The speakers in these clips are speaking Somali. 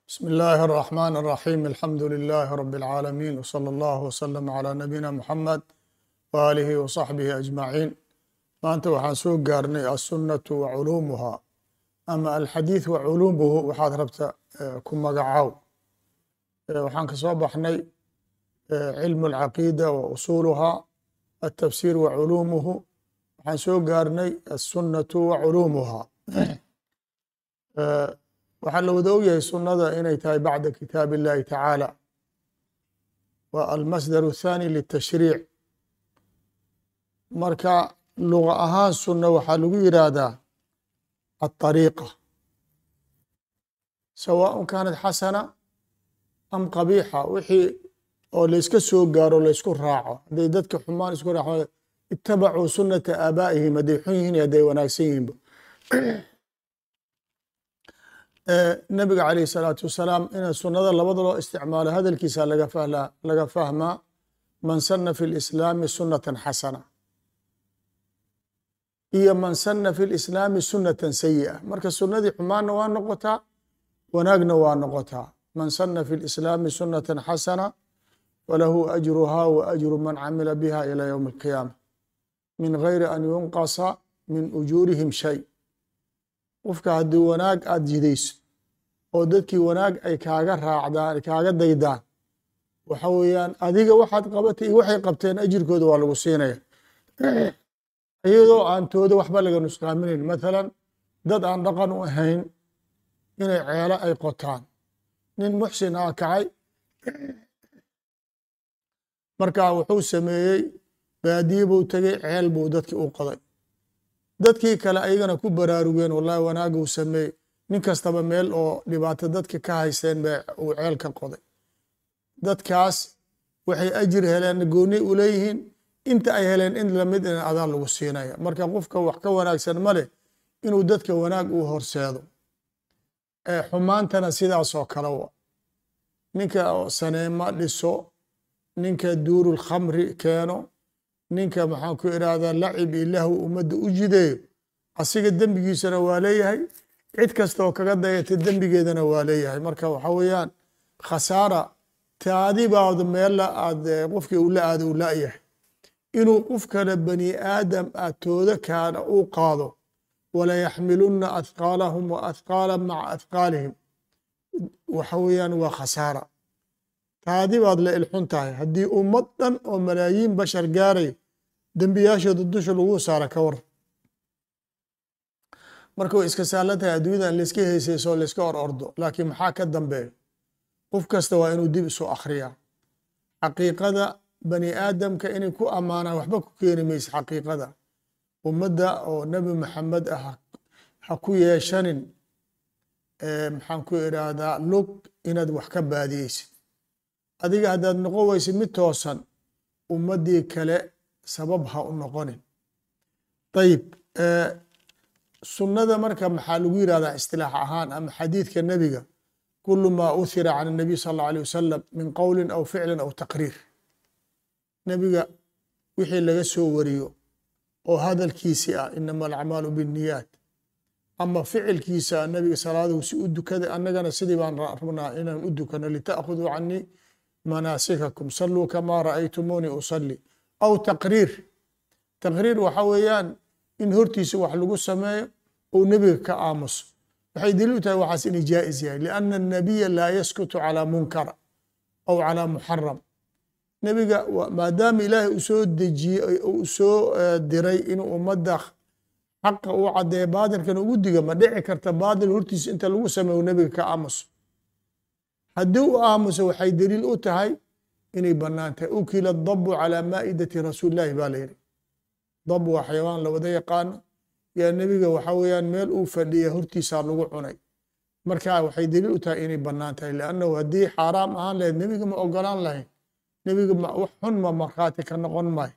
بسم الله الرحمن الرحيم الحمد لله رب العالمين وصلى الله وسلم على نبينا محمد وآله وصحبه أجمعين maanta waxaan soo gaarnay aلsunaةu wa culuumuhaa ama alxadiiث wa culuumuhu waxaad rabta ku magacaaw waxaan ka soo baxnay cilmu اlcaqiida wa usuuluhaa الtafsir wa culuumuhu waxaan soo gaarnay aلsunaةu wa culuumuhaa waxaa la wada ogyahay sunada inay tahay bacda kitaab اllahi tacaala wa almasdar الthani litashriic marka luga ahaan sunna waxaa lagu yidhaahdaa aلطariiqa sawaaء kaanat xasana am qabiixa wixii oo layska soo gaaro laysku raaco hadday dadka xumaan isku raaco itabacuu sunata aabaa'ihim hadday xun yihiin hadday wanaagsan yihiinba nabiga calayh الsalaatu wasalaam ina sunada labada loo isticmaalo hadalkiisa laga fahmaa man sana fi اlislaami sunata xasana iyo man sana fi lislaami sunata sayi'a marka sunadii xumaanna waa noqotaa wanaagna waa noqotaa man sana fi lislaami sunata xasana falahu ajruhaa wa ajru man camila biha ilى ywmi اlqiyaama min gayri an yunqasa min ujuurihim shay qofka haddii wanaag aada jidayso oo dadkii wanaag ay kaaga raacdaan kaaga daydaan waxa weeyaan adiga waxaad qabatay iyo waxay qabteen ajirkooda waa lagu siinaya iyadoo aan tooda waxba laga nusqaaminayn mathalan dad aan dhaqan u ahayn inay ceelo ay qotaan nin muxsin aa kacay markaa wuxuu sameeyey baadiye buu tegey ceel buu dadkii u qoday dadkii kale ayagana ku baraarugeen wallahi wanaaguu sameeyey nin kastaba meel oo dhibaato dadka ka haysteen ba uu ceel ka qoday dadkaas waxay ajir heleen gooni u leeyihiin inta ay heleen in lamid in adaan lagu siinaya marka qofka wax ka wanaagsan ma leh inuu dadka wanaag uu horseedo xumaantana sidaasoo kale wa ninka saneema dhiso ninka duurul khamri keeno ninka maxaan ku irahdaa lacib ilahu ummadda u jideeyo asiga dembigiisana waa leeyahay cid kastaoo kaga dayata dembigeedana waa leeyahay marka waxa weeyaan khasaara taadibaad meella aad qofkii ula aada u la-yahay inuu qof kale bani aadam ah tooda kaana uu qaado walayaxmiluna athqaalahum wa athqaala maca athqaalihim waxa weeyaan waa khasaara taadi baad la ilxun tahay haddii ummad dhan oo malaayiin bashar gaaray dembiyaashooda dusha lagu saara ka war marka way iska saalan tahay adduunyadan layska heysayso layska or ordo laakiin maxaa ka dambeeya qof kasta waa inuu dib isu akhriyaa xaqiiqada bani aadamka inay ku ammaanaan waxba ku keeni maysa xaqiiqada ummadda oo nebi maxamed ah ha ku yeeshanin maxaan ku idhaahdaa lug inaad wax ka baadiyeysid adiga haddaad noqon weysid mid toosan ummaddii kale sabab ha u noqonin ayib sunnada marka maxaa lagu yihahdaa istilaax ahaan ama xadiidka nebiga kulu maa uhira can الnabiy sal اllau alيه wasalam min qowli aw ficli aw taqriir nebiga wixii laga soo wariyo oo hadalkiisi ah inama alacmaalu biاniyaat ama ficilkiisa nebiga salaaduu si u dukaday annagana sidii baan rabnaa inaan u dukano lita'khuduu canii manaasikakum saluu kamaa ra'aytumuuni usalli aw taqriir taqriir waxa weeyaan in hortiisa wax lagu sameeyo ou nebiga ka aamuso waxay daliil u tahay waxaas inay jaa'is yahay lianna الnabiya laa yaskutu calaa munkar aw calaa muxaram nebiga maadaama ilaahay uu soo dejiyey uu soo diray inuu ummadda xaqa uu caddeeya baatilkana ugu diga ma dhici karta baatil hortiisa inta lagu sameeyo nebiga ka aamuso haddii u aamuso waxay daliil u tahay inay bannaan tahay ukila dabu calaa maa'idati rasuuli llahi baa la yidhi dab waa xayawaan la wada yaqaano yaa nebiga waxa weeyaan meel uu fadhiya hortiisaa lagu cunay marka waxay daliil u tahay inay bannaan tahay liannahu haddii xaaraam ahaan lahayd nebiga ma ogolaan lahayn nebiga wax xun ma markhaati ka noqon maayo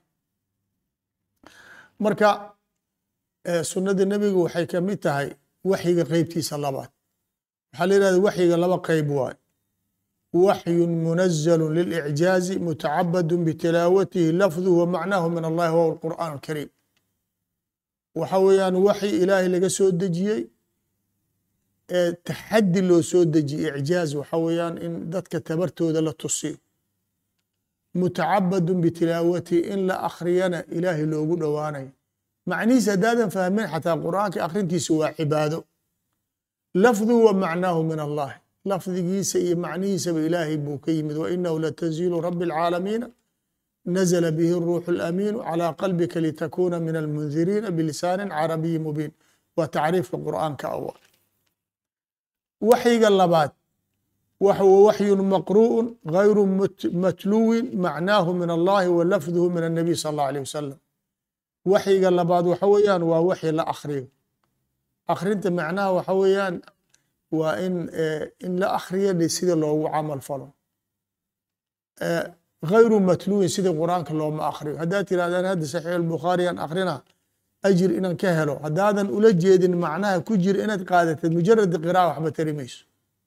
marka sunnada nebiga waxay ka mid tahay waxyiga qeybtiisa labaad waxaa la yihahda waxyiga laba qeyb waayo waxyun munazalu lilicjaazi mutacabadu bitilaawatihi lafduhu wa macnaahu min allahi wahuwa alqur'aan alkariim waxa weeyaan waxyi ilaahay laga soo dejiyey taxadi loo soo dejiye icjaaz waxa weeyaan in dadka tabartooda la tusiyo mutacabadun bitilaawati in la akhriyana ilaahay loogu dhowaanayo macnihiis haddaadan fahmin xataa qur'aanka akhrintiisa waa cibaado lafduhu wa macnaahu min allah lafdigiisa iyo macnihiisaba ilaahay buu ka yimid wainahu latanziilu rabi اlcaalamiina nazla bihi الruuxu اlamiinu calى qalbika litakuna min almundiriina bilisaani carabiyi mubiin waa tacriifka qur'aanka awa waxyiga labaad waxyun maqru'un gayru matluwin macnaahu min allahi wa lafduhu min الnabiy sal اllah alيه wasalam waxyiga labaad waxa weeyaan waa waxyi la akhriyo akhrinta macnaha waxa weeyaan waa in in la akhriyo sida loogu camal falo gayru matluwin sida qur'aanka looma akhriyo haddaad tirahdaan hadda saxiix albukhaariyan akhrina ajir inaan ka helo haddaadan ula jeedin macnaha ku jira inaad qaadatid mujarad qira'a waxba tari mayso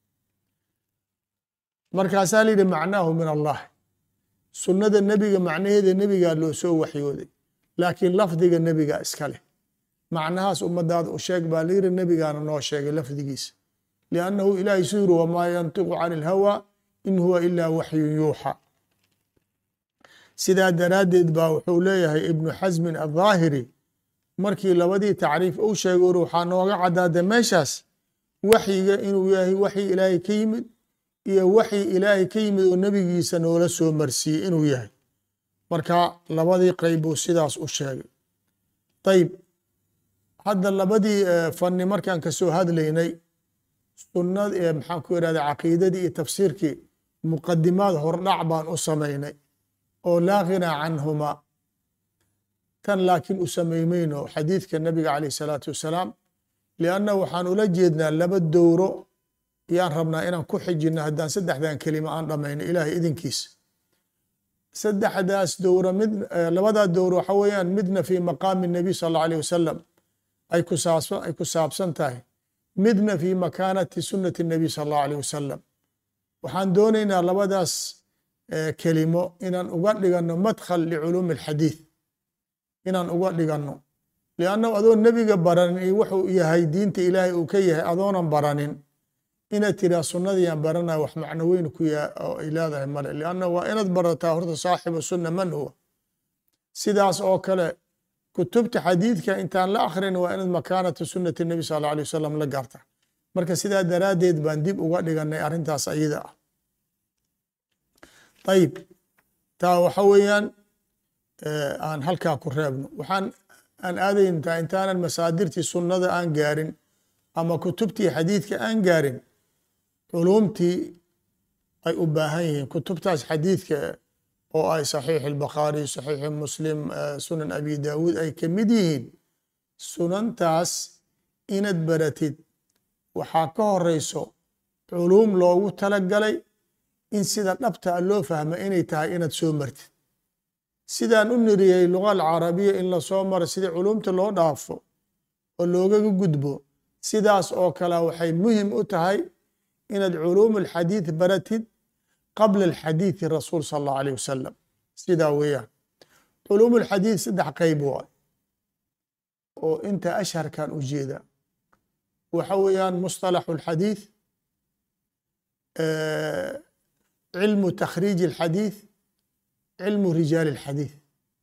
markaasaa la yidhi macnaahu min allah sunnada nebiga macnaheeda nebigaa loo soo waxyooday laakiin lafdiga nebiga iska leh macnahaas ummadaada u sheeg baa la yiri nebigaana noo sheegay lafdigiisa liannahu ilaahay su yiri wamaa yantiqu can ilhawa in huwa ilaa waxyun yuuxa sidaa daraaddeed baa wuxuu leeyahay ibnu xasmin adhaahiri markii labadii tacriif uu sheegay uri waxaa nooga caddaada meeshaas waxyiga inuu yahay waxyi ilaahay ka yimid iyo waxyi ilaahay ka yimid oo nebigiisa noola soo marsiiyey inuu yahay marka labadii qeyb buu sidaas u sheegay ayib hadda labadii fani markaan kasoo hadlaynay sunad maxaan ku irahda caqiidadii iyo tafsiirkii muqadimaad hordhac baan u samaynay oo laa ghinaa canhuma tan laakiin u samaymayno xadiidka nabiga caleyh salaatu wassalaam lianna waxaan ula jeednaa laba dowro yaan rabnaa inaan ku xijino haddaan saddexdan kelima aan dhamayno ilaahay idinkiisa saddexdaas dowro mid labadaa dowro waxa weeyaan midna fi maqaami nabiy sal allau alيh wasalam ay ku saabsan ay ku saabsan tahay midna fi makaanati sunati nabiy sal allahu alيh wasalam waxaan doonaynaa labadaas kelimo inaan uga dhigano madkhal liculuumi alxadiid inaan uga dhigano liannahu adoo nebiga baranin iyo wuxuu yahay diinta ilaahay uu ka yahay adoonan baranin inaad tiraa sunnadiiaan baranaya wax macno weyn ku oo ay leedahay male lianna waa inaad barataa horta saaxibu sunna man huwa sidaas oo kale kutubta xadiidka intaan la akhrin waa inaad makaanata sunnati nebi sal alla alay wasalam la gaarta marka sidaa daraaddeed baan dib uga dhiganay arrintaas ayada ah ayib taa waxa weeyaan aan halkaa ku reebno waxaan aan aadayntaa intaanan masaadirtii sunnada aan gaarin ama kutubtii xadiidka aan gaarin culumtii ay u baahan yihiin kutubtaas xadiidka oo ay saxiix albakhaari saxiixi muslim sunan abi daawuud ay ka mid yihiin sunantaas inaad baratid waxaa ka horeyso culuum loogu talagalay in sida dhabtaa loo fahma inay tahay inaad soo martid sidaan u niriyey luga alcarabiya in lasoo maro sidii culumta loo dhaafo oo loogaga gudbo sidaas oo kale waxay muhim u tahay inaad culuum alxadiid baratid qabla alxadiidi rasuul sal allahu aleyh wasalam sidaa weeyaan culuum alxadiid saddex qeyb waay oo inta asharkan u jeeda waxa weeyaan musطalaxu alxadiid cilmu takhriiji alxadiid cilmu rijaali alxadiid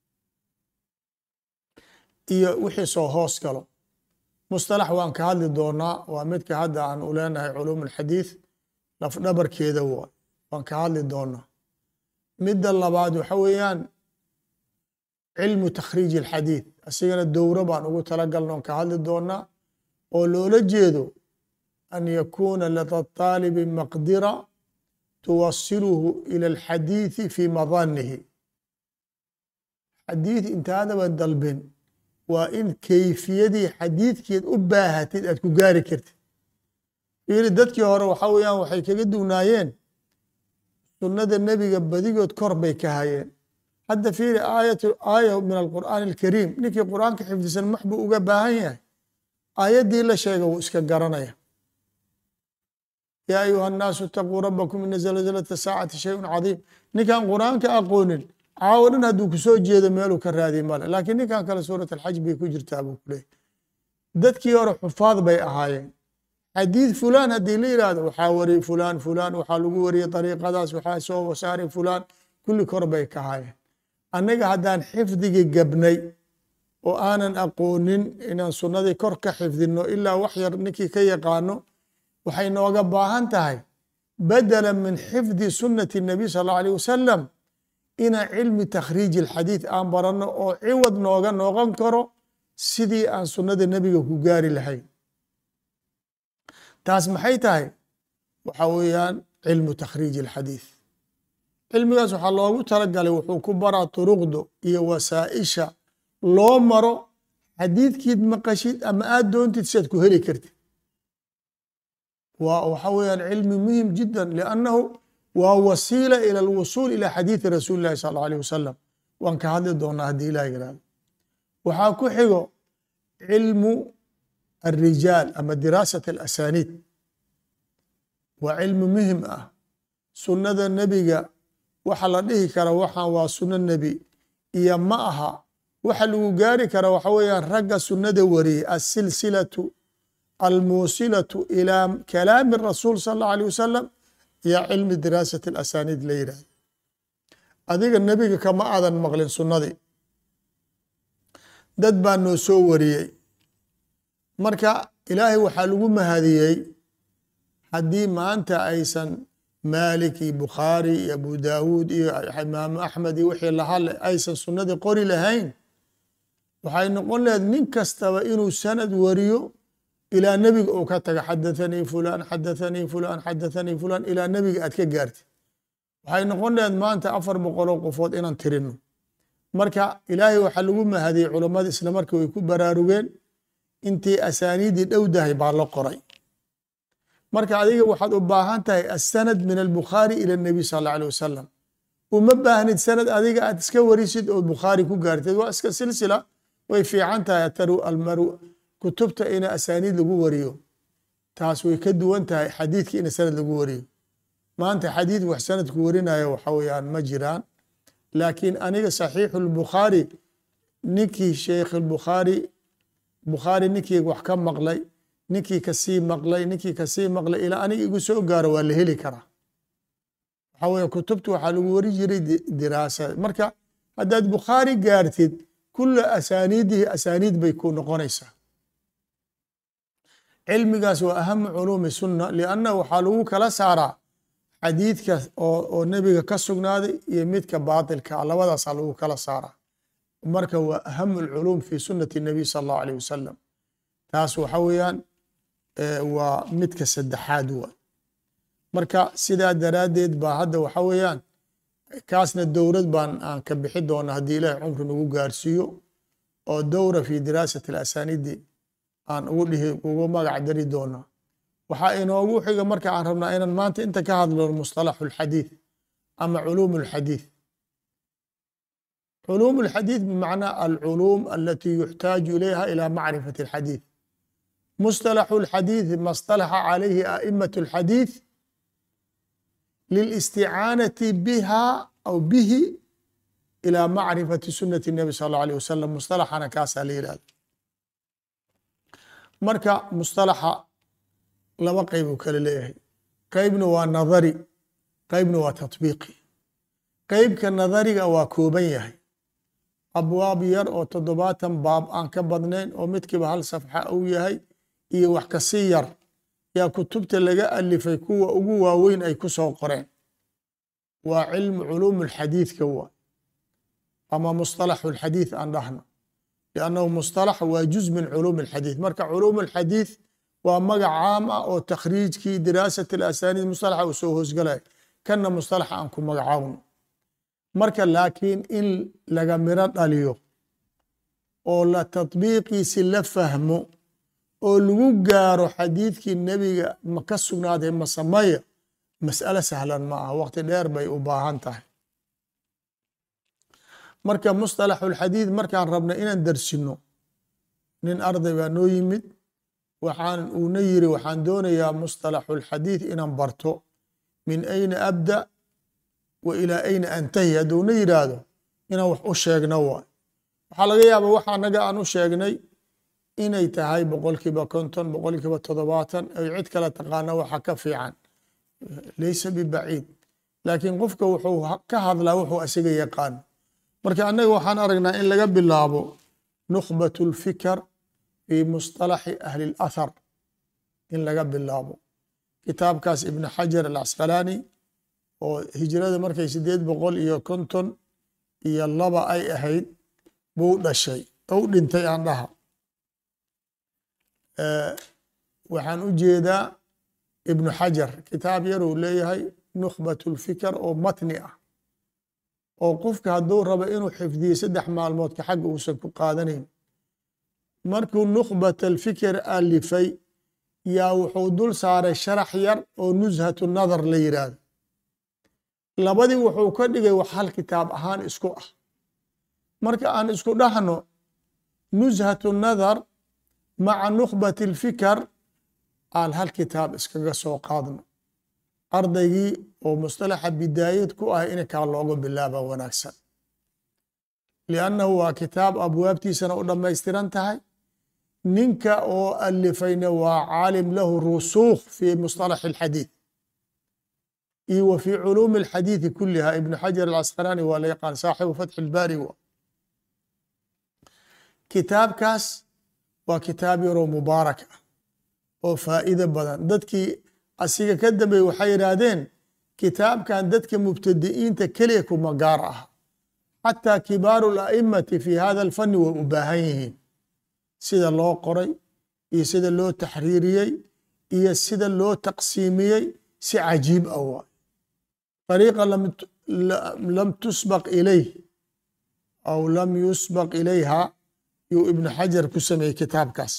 iyo wixii soo hoos galo musطalax waan ka hadli doonaa waa midka hadda aan u leenahay culuum alxadiid lafdhabarkeeda waay waan ka hadli doonaa midda labaad waxa weeyaan cilmu takhriiji alxadiid asigana dowro baan ugu talagalna on ka hadli doonaa oo loola jeedo an yakuuna lada طaalibi maqdira tuwasiluhu ila alxadiidi fi madanihi xadiid intaadaba dalbin waa in kayfiyadii xadiidkeed u baahatid aad ku gaari kartid fiiri dadkii hore waxa weeyaan waxay kaga dugnaayeen sunnada nebiga badigood kor bay ka hayeen hadda fiiri aayatu aaya min alqur'aani alkariim ninkii qur'aanka xifdisan max buu uga baahan yahay aayaddii la sheega wuu iska garanaya yaa ayuha annaasu itaquu rabbakum ina zalzalata saacati shayun cadiim ninkaan qur'aanka aqoonin caawo dhan hadduu kusoo jeedo meeluu ka raadiy male laakiin ninkan kale suurat alxaj bay ku jirtaa buu ku leeyay dadkii hore xufaad bay ahaayeen xadiid fulan haddii la yihahdo waxaa wariyey fulan fulan waxaa lagu wariyey dariiqadaas waxaa soo wasaaray fulan kulli kor bay ka hayeen annaga haddaan xifdigii gabnay oo aanan aqoonin inaan sunnadii kor ka xifdino ilaa wax yar ninkii ka yaqaano waxay nooga baahan tahay badala min xifdi sunnati nabiy sal allau alيh wasalam inaan cilmi takhriiji alxadiid aan baranno oo ciwad nooga noqon karo sidii aan sunnada nebiga ku gaari lahayn taas maxay tahay waxa weeyaan cilmu takhriiji alxadiid cilmigaas waxaa loogu talagalay wuxuu ku baraa turuqdo iyo wasaa'isha loo maro xadiidkiid maqashid ama aad doontid siaad ku heli kartid waa waxa weeyaan cilmi muhim jida liannahu waa wasiila ila alwusuul ila xadiidi rasuuli llahi sal allau alيh wasalam waan ka hadli doonaa haddii ilah yirahdo waxaa ku xigo cilmu alrijaal ama diraasat alasaniid waa cilmi muhim ah sunnada nebiga waxa la dhihi kara waxaan waa sunno nebi iyo ma aha waxa lagu gaari kara waxa weeyaan ragga sunnada wariyey asilsilatu almuusilatu ilaa kalaami rasuul sal allahu alيh wasalam iyo cilmi diraasat alasaniid la yidhahdo adiga nebiga kama aadan maqlin sunnadii dad baa noo soo wariyey marka ilaahay waxaa lagu mahadiyey haddii maanta aysan maalik iyo bukhaari iyo abu daawuud iyo imaamu axmed iyo wixii lahadle aysan sunnadii qori lahayn waxay noqon laheed nin kastaba inuu sanad wariyo ilaa nebiga uu ka taga xadathanii fulan xadathanii fulan xadathanii fulan ilaa nebiga aad ka gaartid waxay noqon laheed maanta afar boqoloo qofood inaan tirino marka ilaahay waxaa lagu mahadiyey culammada isla marka way ku baraarugeen intii asaaniidii dhowdahay baa la qoray marka adiga waxaad u baahan tahay asanad min albukhaari ila nabiy sal alla alيh wasalam uma baahnid sanad adiga aad iska warisid oo bukhaari ku gaarteed waa iska silsila way fiican tahay ataru almaru kutubta ina asaaniid lagu wariyo taas way ka duwan tahay xadiidka ina sanad lagu wariyo maanta xadiid wax sanadku warinayo waxa weeyaan ma jiraan laakiin aniga saxiixu lbukhaari ninkii sheikh bukhaari bukhaari ninkii wax ka maqlay ninkii kasii maqlay ninkii kasii maqlay ilaa aniga igu soo gaaro waa la heli karaa waxa weye kutubta waxaa lagu wari jiray diraasa marka haddaad bukhaari gaartid kula asaaniidihi asaaniid bay ku noqonaysaa cilmigaas waa ahamu culuumi sunna lianna waxaa lagu kala saaraa xadiidka oo nebiga ka sugnaaday iyo midka baatilka labadaasaa lagu kala saaraa marka waa ahamu lculuum fi sunati nabiy sal allahu alيh wasalam taas waxa weeyaan waa midka saddexaad wa marka sidaa daraaddeed baa hadda waxa weeyaan kaasna dowrad baan aan ka bixi doona haddii ilaahay cumri nagu gaarsiiyo oo dowra fi diraasati alasaniidi aan ugu dhihi ugu magac dari doona waxaa inoogu xiga marka aan rabnaa inaan maanta inta ka hadlo mustalaxu اlxadiid ama culuum اlxadiid culuum اlxadiid bimacnaa alculuum alati yuxtaaju ilayha ila macrifati اlxadiid mustalaxu اlxadiid ma اstalaxa calayhi a'imaة اlxadiid lilisticaanati biha aw bihi ila macrifati sunati الnabi sal اlه alيه wasalam mustalaxana kaasaa la yihahda marka mustalaxa laba qeyb uu kale leeyahay qeybna waa nadari qeybna waa tatbiiqi qeybka nadariga waa kooban yahay abwaab yar oo toddobaatan baab aan ka badnayn oo midkiiba hal safxa uu yahay iyo wax kasii yar yaa kutubta laga alifay kuwa ugu waaweyn ay ku soo qoreen waa cilmu culuum اlxadiidka waa ama musطalaxu اlxadiid aan dhahno liannahu musطalax waa juz min culuum اlxadiid marka culuum اlxadiid waa magac caam ah oo takhriijkii diraasat alasaniid musطalaxa uu soo hoosgalaya kanna musطalaxa aan ku magacaawno marka laakiin in laga miro dhaliyo oo la tatbiiqiisi la fahmo oo lagu gaaro xadiidkii nebiga ma ka sugnaaday masamaya mas'alo sahlan ma aha waqti dheer bay u baahan tahay marka musطalaxu اlxadiid markaan rabna inaan darsino nin arday baa noo yimid waxaan uuna yiri waxaan doonayaa musطalaxu اlxadiid inaan barto min ayna abda wa ilaa ayna antahi hadduuna yidhaahdo inaan wax u sheegno waay waxaa laga yaaba waxa naga aan u sheegnay inay tahay boqolkiiba konton boqolkiiba toddobaatan ay cid kale taqaana waxa ka fiican laysa bibaciid laakiin qofka wuxuu ka hadlaa wuxuu asiga yaqaano marka annaga waxaan aragnaa in laga bilaabo nukhbat اlfikr fi musطalaxi ahli اlathar in laga bilaabo kitaabkaas ibn xajar alcasqalaani oo hijrada markay sideed boqol iyo konton iyo laba ay ahayd buu dhashay ou dhintay aan dhaha waxaan u jeedaa ibnu xajar kitaab yaruu leeyahay nukhbat اlfikr oo matni ah oo qofka hadduu rabo inuu xifdiyo saddex maalmoodka xagga uusan ku qaadanayn markuu nukhbat alfikr alifay yaa wuxuu dul saaray sharax yar oo nushatu nadar la yidhaahdo labadii wuxuu ka dhigay wax hal kitaab ahaan isku ah marka aan isku dhahno nushatu nadar maca nukhbat alfikr aan hal kitaab iskaga soo qaadno ardaygii oo mustalaxa bidaayad ku ah in kaa looga bilaaba wanaagsan liannahu waa kitaab abwaabtiisana u dhammaystiran tahay ninka oo alifayna waa caalim lahu rusuukh fi musطalax اlxadiid iyo wa fi culuumi اlxadiidi kuliha ibn xajar alcasqalaani waa la yaqaan saaxibu fatxi اlbaari wa kitaabkaas waa kitaab yaroo mubaarak ah oo faa'ido badan dadkii asiga ka dambeeye waxay yidhaahdeen kitaabkan dadka mubtadi'iinta keliya kuma gaar ah xataa kibaaru اla'imati fi hada alfani way u baahan yihiin sida loo qoray iyo sida loo taxriiriyey iyo sida loo taqsiimiyey si cajiib ah waay طariiqa lam tusbaq ilayh aw lam yusbaq ilayha yuu ibnu xajar ku sameeyey kitaabkaas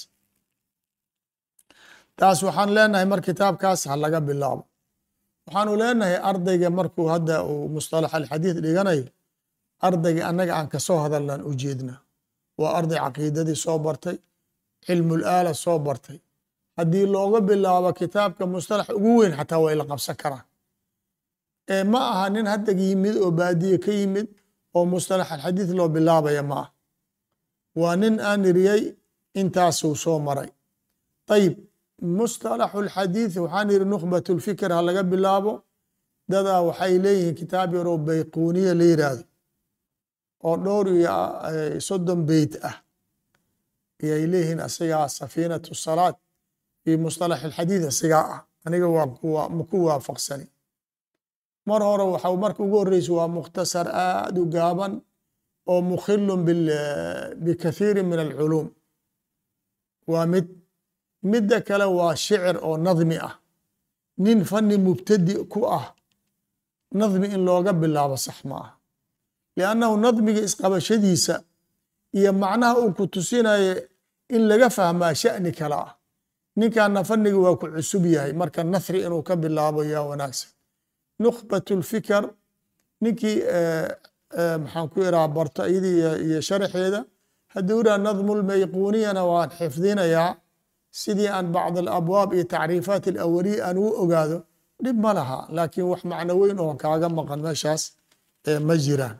taas waxaan leenahay mar kitaabkaas ha laga bilaabo waxaanu leenahay ardayga markuu hadda uu musطalax alxadiid dhiganayo ardayga annaga aan kasoo hadalnaan u jeedna waa arday caqiidadii soo bartay cilmul aala soo bartay haddii looga bilaabo kitaabka mustalax ugu weyn xataa way la qabsan karaan ee ma aha nin hadda yimid oo baadiye ka yimid oo mustalax alxadiid loo bilaabaya ma ah waa nin aan iriyey intaasuu soo maray ayib mustalaxu lxadiid waxaan yidhi nukhbat lfikr ha laga bilaabo dadaa waxay leeyihiin kitaab yaroo bayquuniya la yidhaahdo oo dhowr iyo soddon beyt ah ayay leeyihiin asigaa safiinatu salaad fi musطalax alxadiid asigaa ah aniga waa maku waafaqsani mar hore waxa marka ugu horeysa waa mukhtasar aad u gaaban oo mukhilun bikathiiri min alculuum waa mid midda kale waa shicir oo nadmi ah nin fani mubtadi ku ah nadmi in looga bilaabo sax ma ah liannahu nadmiga isqabashadiisa iyo macnaha uu ku tusinayo in laga fahmaa sha'ni kale ah ninkaana faniga waa ku cusub yahay marka nathri inuu ka bilaabo yaa wanaagsan nukhbat lfikr ninkii maxaan ku iraha barto iyadii iyo sharaxeeda haddii iraa nadmu lmayquuniyana waan xifdinayaa sidii aan bacd alabwaab iyo tacriifaat alawaliya aan u ogaado dhib ma laha laakiin wax macno weyn oo kaaga maqan meeshaas ma jiraan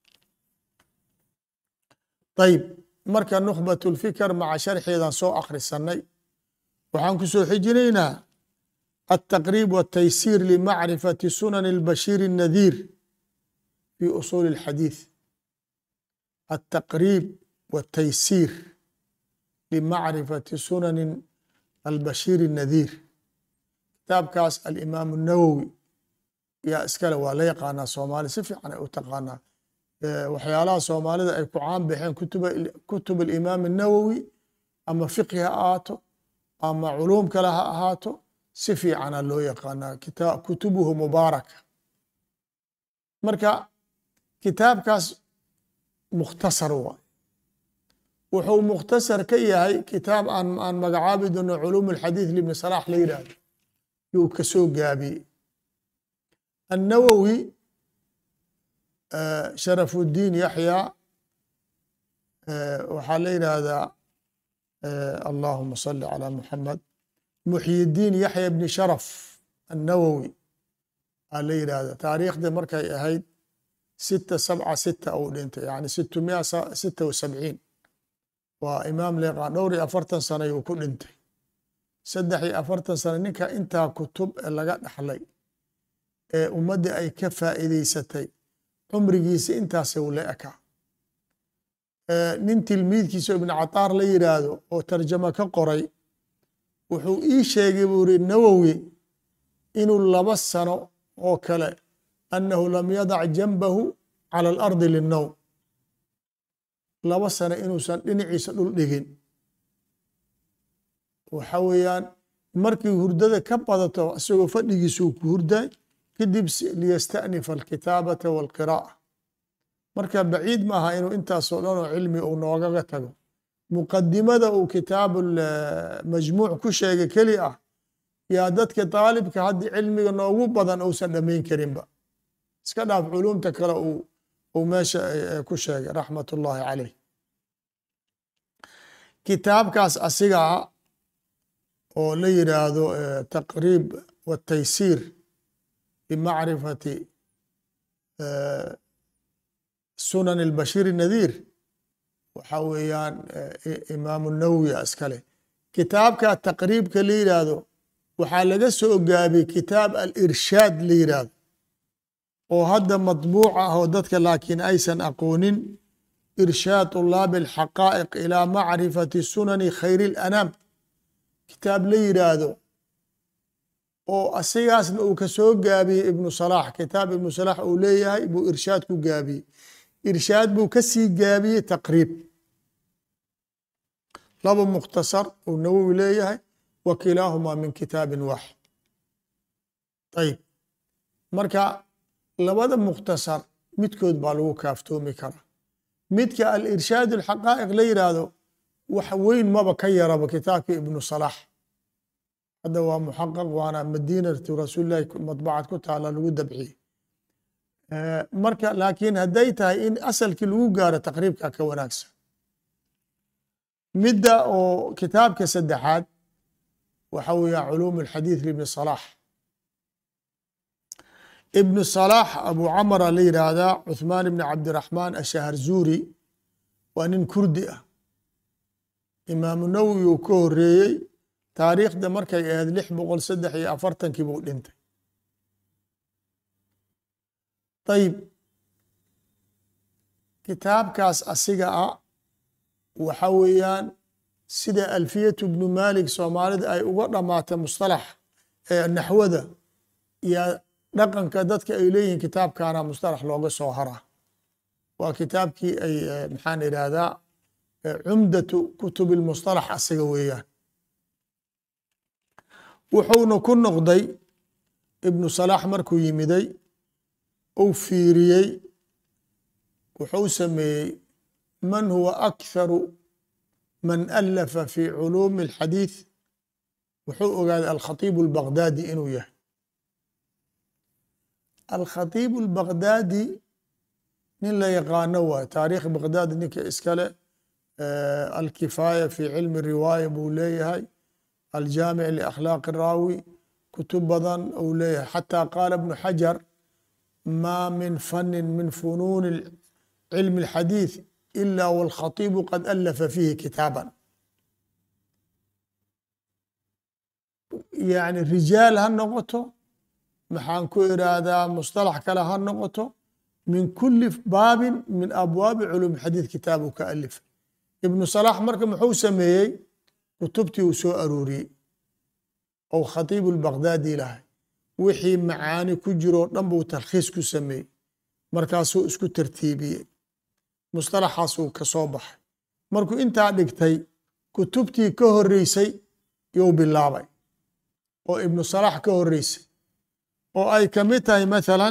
ayib marka nukhbat lfikr maca sharxeedan soo akhrisanay waxaan ku soo xijinaynaa altaqriib wاtaysiir limacrifati sunani اlbashiir الnadiir fi usuuli اlxadiid altaqriib wاtaysiir limacrifati sunani albashiir الnadiir kitaabkaas alimaam الnawowi yaa iskale waa la yaqaanaa soomaali si fiican ay u taqaanaa waxyaalaha soomaalida ay ku caan baxeen kutub alimaam الnawowi ama fiqhi ha ahaato ama culuum kale ha ahaato si fiicana loo yaqaanaa kutubuhu mubaaraka marka kitaabkaas mukhtasar waay wuxuu mukhtasar ka yahay kitaab aan magacaabi doono culuum اlxadiid libni salax la yidhaahdo yuu ka soo gaabiyey annawowi sharaf uddiin yaxya waxaa la yidhaahdaa allahuma salli calى muxamed muxyidiin yaxya bni sharaf annawowi aa la yidhaahda taariikhda markay ahayd sita sabca sita uu dhintay yani situ mia sita wa sabciin waa imaam leeqaan dhowr iyo afartan sana yuu ku dhintay saddex iyo afartan sano ninka intaa kutub ee laga dhaxlay ee ummaddii ay ka faa'iideysatay cumrigiisa intaasa u la ekaa nin tilmiidkiisa ibnu cataar la yidhaahdo oo tarjamo ka qoray wuxuu ii sheegay buu iri nawowi inuu laba sano oo kale annahu lam yadac janbahu cala alardi linnowm laba sano inuusan dhinaciisa dhul dhigin waxa weeyaan markii hurdada ka badato isagoo fadhigiisuu ku hurday kadib liyasta'nifa alkitaabata walqiraa'a marka baciid maaha inuu intaasoo dhan oo cilmi uu noogaga tago muqadimada uu kitaabu majmuuc ku sheegay keli ah yaa dadka daalibka haddii cilmiga noogu badan uusan dhammayn karinba iska dhaaf culumta kale uu meesha ku sheegay raxmat ullahi caleyh kitaabkaas asiga ah oo la yidhaahdo taqriib wataysiir bimacrifati sunan albashiir nadiir waxa weeyaan imaamu nawowi iskale kitaabka taqriibka la yidhaahdo waxaa laga soo gaabiyey kitaab alirshaad la yidhaahdo oo hadda matbuuc ah oo dadka laakiin aysan aqoonin irshaad طulaabi alxaqaa'iq ilaa macrifati sunani khayri اlanaam kitaab la yidhaahdo oo asigaasna uu ka soo gaabiyey ibnu salaax kitaab ibnu salaax uu leeyahay buu irshaad ku gaabiyey irshaad buu ka sii gaabiyey taqriib laba mukhtasar uu nawowi leeyahay wa kilaahumaa min kitaabin waaxid ayib marka labada mukhtasar midkood baa lagu kaaftoomi karaa midka alirshaad alxaqaa'iq la yidhaahdo wax weyn maba ka yaraba kitaabka ibnu salaax hadda waa muxaqaq waana madiinatu rasuulillahi madbacad ku taala lagu dabciyey marka laakiin hadday tahay in asalkii lagu gaaro taqriibka ka wanaagsan midda oo kitaabka saddexaad waxa weeya culuum alxadiid libni salaax ibnu salaax abu camara la yidhaahdaa cuthmaan ibni cabdiraxmaan ashaharzuuri waa nin kurdi ah imaamu nawowi uu ka horeeyey taariikhda markay ahayd lix boqol saddex iyo afartankii buu dhintay ayib kitaabkaas asiga ah waxa weeyaan sida alfiyatu bnu malik soomaalida ay uga dhamaatay mustalax naxwada iyo dhaqanka dadka ay leeyihiin kitaabkaana mustalax looga soo haraa waa kitaabkii ay maxaan idhaahdaa cumdatu kutubi lmustalax asiga weeyaan wuxuuna ku noqday ibnu salaax markuu yimiday uu fiiriyey wuxuu sameeyey man huwa akharu man alafa fi culuumi alxadiid wuxuu ogaaday alkhatiibu albagdaadi inuu yahay alkhatiibu albagdaadi nin la yaqaano waay taariikh bagdaad ninka iskale alkifaaya fi cilmi riwaaya buu leeyahay aljaamic liakhlaaqi raawi kutub badan uu leeyahay xataa qaala ibnu xajar ma min fanin min funuuni cilmi اlxadiid ila wاlkhatiibu qad alafa fiihi kitaaban yani rijaal ha noqoto maxaan ku iraahdaa musطalax kale ha noqoto min kuli baabin min abwaabi culum xadiid kitaabu ka alifay ibnu salax marka muxuu sameeyey kutubtii uu soo arooriyey ou khatiibu lbagdaadi lahay wixii macaani ku jiroo dhan buu talkhiis ku sameeyey markaasuu isku tartiibiyey musطalaxaasuu ka soo baxay markuu intaa dhigtay kutubtii ka horeysay yuu bilaabay oo ibnu salax ka horeysay oo ay ka mid tahay mathalan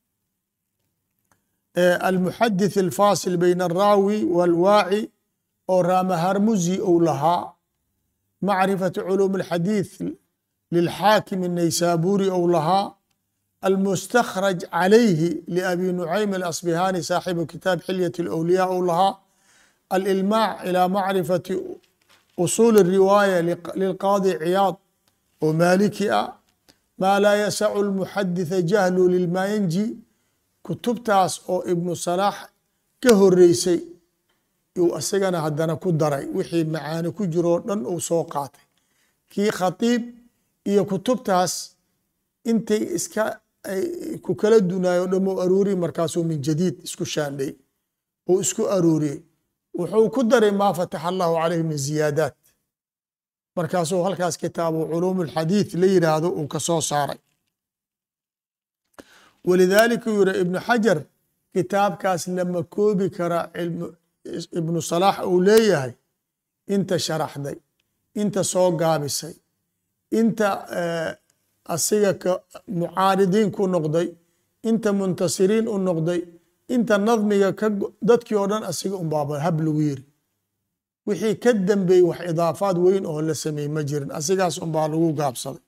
almuxadith alfaasil bayna alraawi walwaaci oo raamaharmuzi uu lahaa macrifatu culuum alxadiid lilxaakim الnaysaburi ou lahaa almustakhraj calayhi liabi nucaym alasbihani saaxibu kitaab xilyat اlawliya ou lahaa alilmaac ilى macrifati usuul الriwaaya lilqaadi ciyaad oo maaliki ah maa laa yasacu lmuxaditha jahlu lilmayanji kutubtaas oo ibnu salaax ka horeysay yuu isagana haddana ku daray wixii macaani ku jiroo dhan uu soo qaatay kii khatiib iyo kutubtaas intay iska ku kala dunaayo o dhan u aruuriy markaasuu min jadiid isku shaandhay uu isku aruuriyey wuxuu ku daray maa fataxa allahu calayhi min ziyaadaat markaasuu halkaas kitaabu culuum alxadiid la yidhaahdo uu ka soo saaray walidaalika uu yihi ibnu xajar kitaabkaas lama koobi kara ibnu salaax uu leeyahay inta sharaxday inta soo gaabisay inta asiga ka mucaaridiin ku noqday inta muntasiriin u noqday inta nadmiga ka dadkii oo dhan asiga unbaaba hab lagu yiri wixii ka dambeeyey wax idaafaad weyn oo la sameeyey ma jirin asigaas unbaa lagu gaabsaday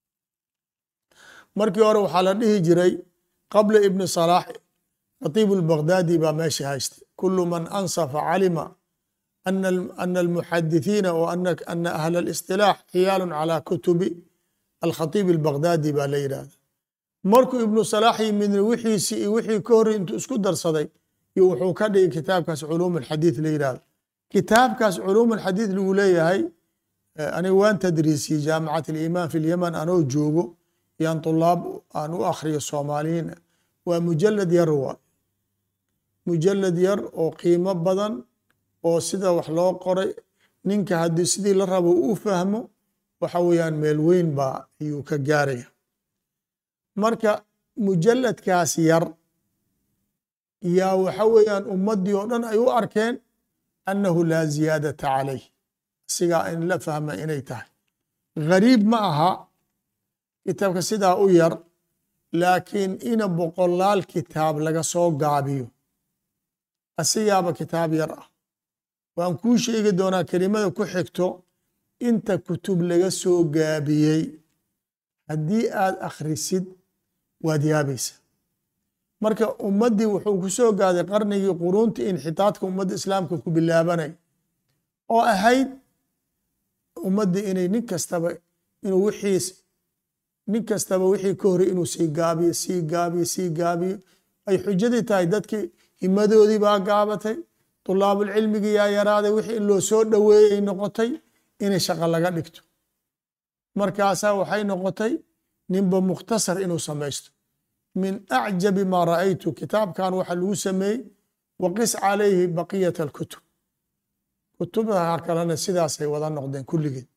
markii hore waxaa la dhihi jiray qabla ibni salaax khatiib lbagdaadi baa meesha haystay kulu man ansafa calima ana almuxadithiina w ana ahla اlistilaax xiyaalu calى kutubi alkhatiib albagdaadi baa la yidhahda markuu ibnu salaax yimidna wixiisii iyo wixii ka horey intuu isku darsaday iyo wuxuu ka dhigay kitaabkaas culuum alxadiid la yidhahdo kitaabkaas culuum alxadiid lagu leeyahay aniga waan tadriisiyey jaamicat alimaan fi lyaman anoo joogo yaan tulaab aan u akhriyo soomaaliyiin waa mujalad yar waa mujalad yar oo qiimo badan oo sida wax loo qoray ninka haddii sidii la rabo u fahmo waxa weeyaan meel weyn baa ayuu ka gaaraya marka mujaladkaas yar yaa waxa weeyaan ummaddii oo dhan ay u arkeen annahu laa ziyaadata calayh sigaa in la fahma inay tahay gariib ma aha kitaabka sidaa u yar laakiin ina boqolaal kitaab laga soo gaabiyo asigaaba kitaab yar ah waan kuu sheegi doonaa kelimada ku xigto inta kutub laga soo gaabiyey haddii aad akhrisid waad yaabaysa marka ummaddii wuxuu ku soo gaaday qarnigii quruunta inxitaadka ummadda islaamka ku bilaabanay oo ahayd ummaddii inay nin kastaba inuu wixiis nin kastaba wixii ka horay inuu sii gaabiyo sii gaabiyo sii gaabiyo ay xujadii tahay dadkii himadoodii baa gaabatay tulaabulcilmigii yaa yaraaday wixii in loo soo dhoweeyey noqotay inay shaqo laga dhigto markaasaa waxay noqotay ninba mukhtasar inuu samaysto min acjabi maa ra'aytu kitaabkan waxa lagu sameeyey waqis calayhi baqiyat alkutub kutubaha kalena sidaasay wada noqdeen kulligeed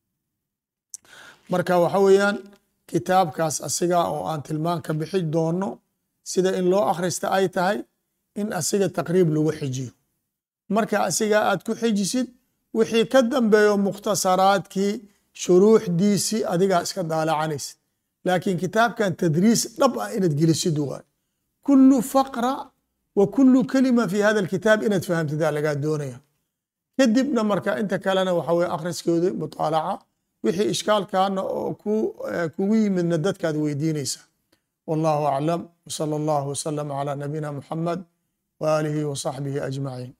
marka waxa weeyaan kitaabkaas asigaa oo aan tilmaan ka bixi doono sida in loo akhrista ay tahay in asiga taqriib lagu xijiyo marka asigaa aad ku xijisid wixii ka dambeeyo mukhtasaraadkii shuruuxdiisii adigaa iska daalacanaysid laakiin kitaabkan tadriis dhab ah inaad gelisid waay kulu faqra wa kulu kelima fi hada alkitaab inaad fahamtidaa lagaa doonaya kadibna marka inta kalena waxa weye akhriskoodi mutaalaca wixii ishkaalkaana oo kugu yimidna dadkaad weydiinaysa wallahu aclam wsala allahu wasalama calaa nabiyina muxamed waaalihi wa saxbihi ajmaciin